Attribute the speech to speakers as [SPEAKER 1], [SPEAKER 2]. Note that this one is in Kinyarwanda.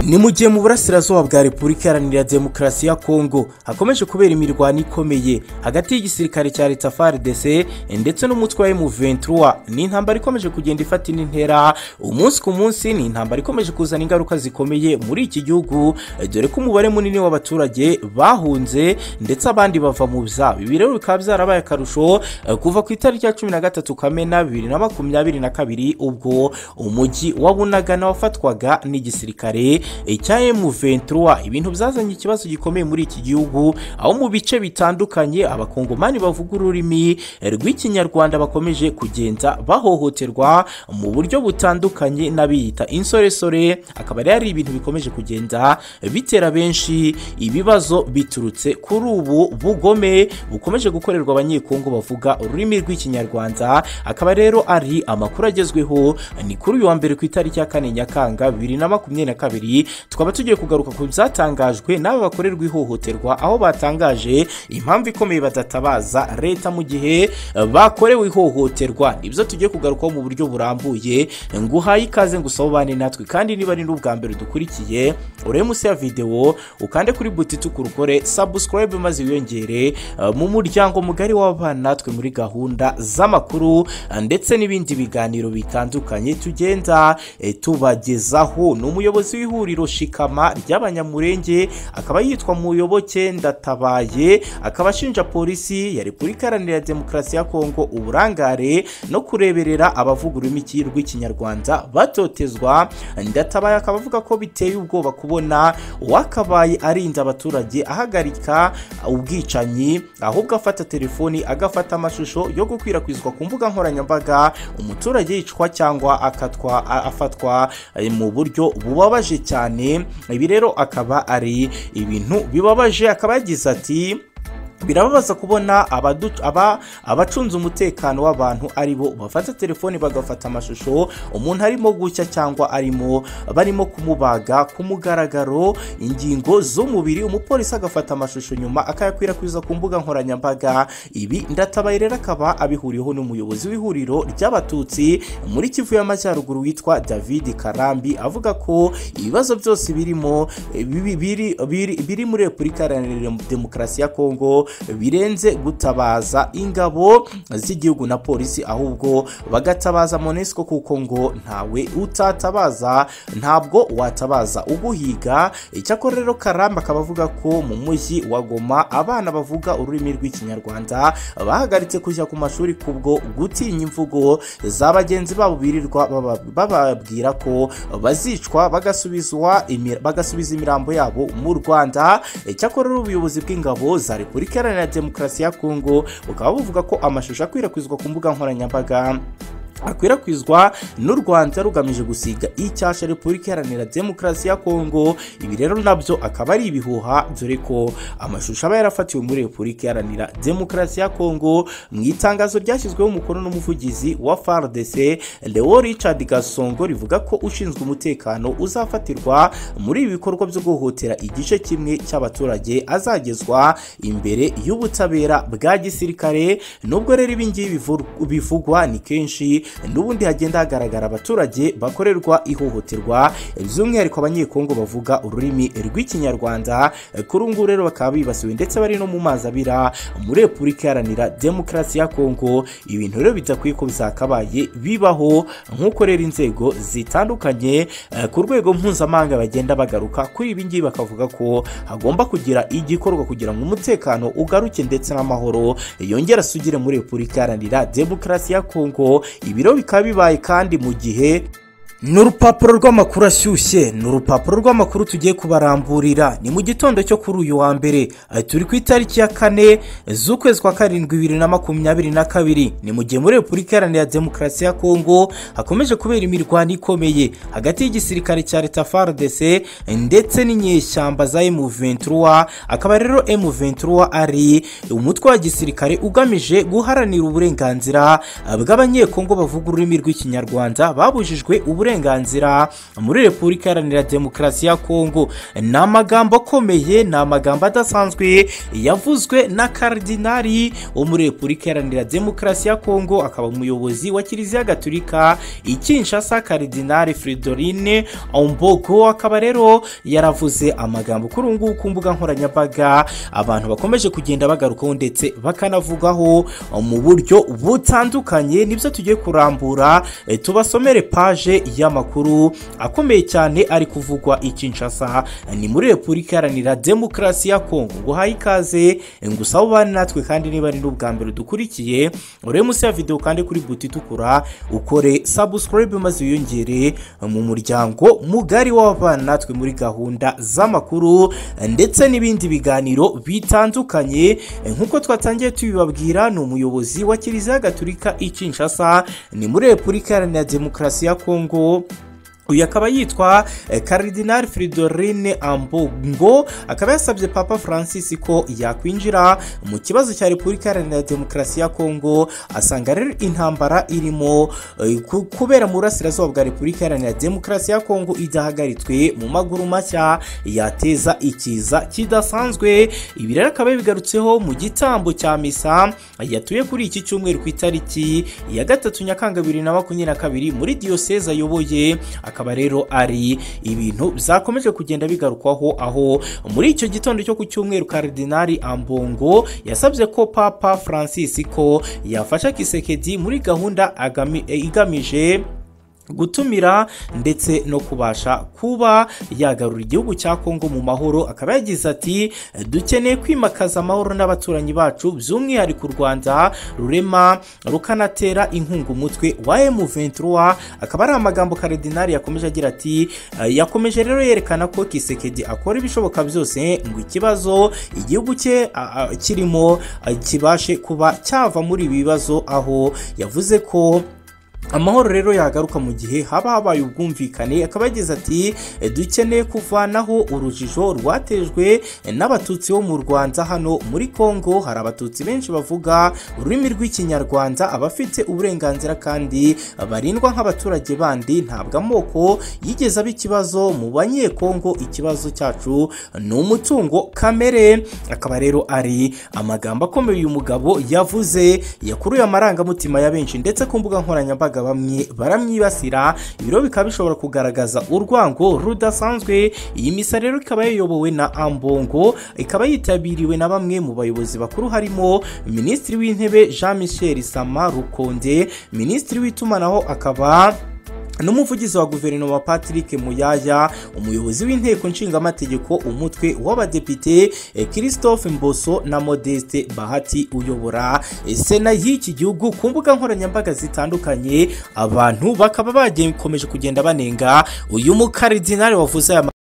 [SPEAKER 1] ni mu gihe mu burasirazuba bwa repubulika iharanira demokarasi ya kongo hakomeje kubera imirwano ikomeye hagati y'igisirikare cya leta fardc ndetse n'umutwe wa m23 ni intambara ikomeje kugenda ifata indi ntera umunsi ku munsi ni intambara ikomeje kuzana ingaruka zikomeye muri iki gihugu dore ko umubare munini w'abaturage bahunze ndetse abandi bava mu byabo ibi rero bikaba byarabaye akarusho kuva ku itariki ya cumi na gatatu kamena bibiri na makumyabiri na kabiri ubwo umujyi wa bunagana wafatwaga n'igisirikare cya M23 ibintu byazanye ikibazo gikomeye muri iki gihugu aho mu bice bitandukanye abakongomani bavuga ururimi rw'ikinyarwanda bakomeje kugenda bahohoterwa mu buryo butandukanye n'abiyita insoresore akaba rero ari ibintu bikomeje kugenda bitera benshi ibibazo biturutse kuri ubu bugome bukomeje gukorerwa abanyekongo bavuga ururimi rw'ikinyarwanda akaba rero ari amakuru agezweho ni kuri uyu wa mbere ku itariki ya kane nyakanga bibiri na makumyabiri na kabiri tukaba tugiye kugaruka ku byatangajwe n'aba bakorerwa ihohoterwa aho batangaje impamvu ikomeye badatabaza leta mu gihe bakorewe ihohoterwa nibyo tugiye kugarukaho mu buryo burambuye ngo uhaye ikaze ngo usobane natwe kandi niba ari n'ubwa mbere dukurikiye urebe munsi ya videwo ukande kuri buti tukurukore sabusikarayibe maze wiyongere mu muryango mugari w'abana natwe muri gahunda z'amakuru ndetse n'ibindi biganiro bitandukanye tugenda tubagezaho ni umuyobozi w'ihuriro shikama ry'abanyamurenge akaba yitwa muyoboke ndatabaye akaba ashinja polisi ya repubulika iharanira demokarasi ya kongo uburangare no kureberera abavuga ururimi rw'ikinyarwanda batotezwa ndatabaye akaba avuga ko biteye ubwoba kubona uwakabaye arinda abaturage ahagarika ubwicanyi ahubwo afata telefoni agafata amashusho yo gukwirakwizwa ku mbuga nkoranyambaga umuturage yicwa cyangwa akatwa afatwa mu buryo bubabaje cyane ibi rero akaba ari ibintu bibabaje akaba yagize ati birababaza kubona abacunze umutekano w'abantu ari bo bafata telefoni bagafata amashusho umuntu arimo gushya cyangwa arimo barimo kumubaga ku mugaragaro ingingo z'umubiri umupolisi agafata amashusho nyuma akayakwirakwiza ku mbuga nkoranyambaga ibi ndatabaye rero akaba abihuriyeho n'umuyobozi w'ihuriro ry'abatutsi muri kivu y'amajyaruguru witwa david karambi avuga ko ibibazo byose birimo biri muri repubulika iharanira demokarasi ya kongo birenze gutabaza ingabo z'igihugu na polisi ahubwo bagatabaza monesiko kuko ngo ntawe utatabaza ntabwo watabaza uguhiga icyakora rero karamba akaba avuga ko mu mujyi wa goma abana bavuga ururimi rw'ikinyarwanda bahagaritse kujya ku mashuri kubwo gutinya imvugo za bagenzi babo birirwa bababwira ko bazicwa bagasubizwa bagasubiza imirambo yabo mu rwanda icyakora ubuyobozi bw'ingabo za repubulika iharanira demokarasi ya kongo bukaba buvuga ko amashusho akwirakwizwa ku mbuga nkoranyambaga akwirakwizwa n'u rwanda rugamije gusiga icyasha repubulika iharanira demokarasi ya kongo ibi rero nabyo akaba ari ibihuha dore ko amashusho aba yarafatiwe muri repubulika iharanira demokarasi ya kongo mu itangazo ryashyizweho umukono n'umuvugizi wa fardc leo richard gasongo rivuga ko ushinzwe umutekano uzafatirwa muri ibi bikorwa byo guhohotera igice kimwe cy'abaturage azagezwa imbere y'ubutabera bwa gisirikare nubwo rero ibingibi bivugwa ni kenshi n'ubundi hagenda hagaragara abaturage bakorerwa ihohoterwa by'umwihariko abanyekongo bavuga ururimi rw'ikinyarwanda kuri ubu ngubu rero bakaba bibasiwe ndetse bari no mu mazi abira muri repubulika iharanira demokarasi ya kongo ibintu rero bidakwiye ko byakabaye bibaho nk'uko rero inzego zitandukanye ku rwego mpuzamahanga bagenda bagaruka kuri ibi ngibi bakavuga ko hagomba kugira igikorwa kugira ngo umutekano ugaruke ndetse n'amahoro yongera asugire muri repubulika iharanira demokarasi ya kongo ibiro bikaba bibaye kandi mu gihe ni urupapuro rw'amakuru ashyushye ni urupapuro rw'amakuru tugiye kubaramburira ni mu gitondo cyo kuri uyu wa mbere turi ku itariki ya kane z'ukwezi kwa karindwi bibiri na makumyabiri na kabiri ni mu gihe muri repubulika iharanira demokarasi ya kongo hakomeje kubera imirwano ikomeye hagati y'igisirikare cya leta fardc ndetse n'inyeshyamba za m23 akaba rero m23 ari umutwe wa gisirikare ugamije guharanira uburenganzira bw'abanyekongo bavuga ururimi rw'ikinyarwanda babujijwe uburenganzira uburenganzira muri repubulika iharanira demokarasi ya kongo ni amagambo akomeye ni amagambo adasanzwe yavuzwe na karidinari wo muri repubulika iharanira demokarasi ya kongo akaba umuyobozi wa kiliziya gaturika i kinshasa karidinari fridorine ombogo akaba rero yaravuze amagambo kuri ubu ngubu ku mbuga nkoranyambaga abantu bakomeje kugenda bagarukaho ndetse bakanavugaho mu buryo butandukanye nibyo tugiye kurambura eh, tubasomere paje y'amakuru akomeye cyane ari kuvugwa i Kinshasa ni muri repubulika iharanira demokarasi ya kongo nguhaye ikaze ngusa ubane natwe kandi niba ari n'ubwa mbere dukurikiye urebe munsi ya videwo kandi kuri buti itukura ukore subscribe maze wiyongere mu muryango mugari w'ababana natwe muri gahunda z'amakuru ndetse n'ibindi biganiro bitandukanye nk'uko twatangiye tubibabwira ni umuyobozi wa kiliziya gaturika i Kinshasa ni muri repubulika iharanira demokarasi ya kongo uyu akaba yitwa eh, karidinari fridorine ambongo akaba yasabye papa francis ko yakwinjira mu kibazo cya repubulika iharanira demokarasi ya kongo asanga rero intambara irimo eh, ku- kubera mu burasirazuba bwa repubulika iharanira demokarasi ya kongo idahagaritswe mu maguru mashya yateza ikiza kidasanzwe ibi rero akaba yabigarutseho mu gitambo cya misa yatuye kuri iki cyumweru ku itariki ya gatatu nyakanga bibiri na makumyabiri na kabiri muri diyoseze ayoboye akaba rero ari ibintu byakomeje kugenda bigarukwaho aho muri icyo gitondo cyo ku cyumweru karidinari ambongo yasabye ko papa francis ko yafasha kisekedi muri gahunda agami- eh, igamije gutumira ndetse no kubasha kuba yagarura igihugu cya kongo mu mahoro akaba yagize ati dukeneye kwimakaza amahoro n'abaturanyi bacu by'umwihariko u rwanda rurema rukanatera inkunga umutwe wa M23 akaba ari amagambo karidinari yakomeje agira ati "Eh, yakomeje rero yerekana ko kisekedi akora ibishoboka byose ngo ikibazo igihugu cye a- a- kirimo a, kibashe kuba cyava muri ibi bibazo aho yavuze ko amahoro rero yagaruka mu gihe haba habaye ubwumvikane akaba yagize ati dukeneye kuvanaho urujijo rwatejwe n'abatutsi bo mu rwanda hano muri kongo hari abatutsi benshi bavuga ururimi rw'ikinyarwanda abafite uburenganzira kandi barindwa nk'abaturage bandi ntabwo amoko yigeze aba ikibazo mu banyekongo ikibazo cyacu ni umutungo kamere akaba rero ari amagambo akomeye uyu mugabo yavuze yakuruye amarangamutima ya benshi ndetse ku mbuga nkoranyambaga bamwe baramwibasira ibiro bikaba bishobora kugaragaza urwango rudasanzwe iyi misa rero ikaba yayobowe na ambongo ikaba yitabiriwe na bamwe mu bayobozi bakuru harimo minisitiri w'intebe jean michel sama rukonde minisitiri w'itumanaho akaba n'umuvugizi wa guverinoma patrick muyaya umuyobozi w'inteko nshingamategeko umutwe w'abadepite eh, christophe mboso na modeste bahati uyobora eh, sena y'iki gihugu ku mbuga nkoranyambaga zitandukanye abantu bakaba bakomeje kugenda banenga uyu mukaridinari wavuze aya ma-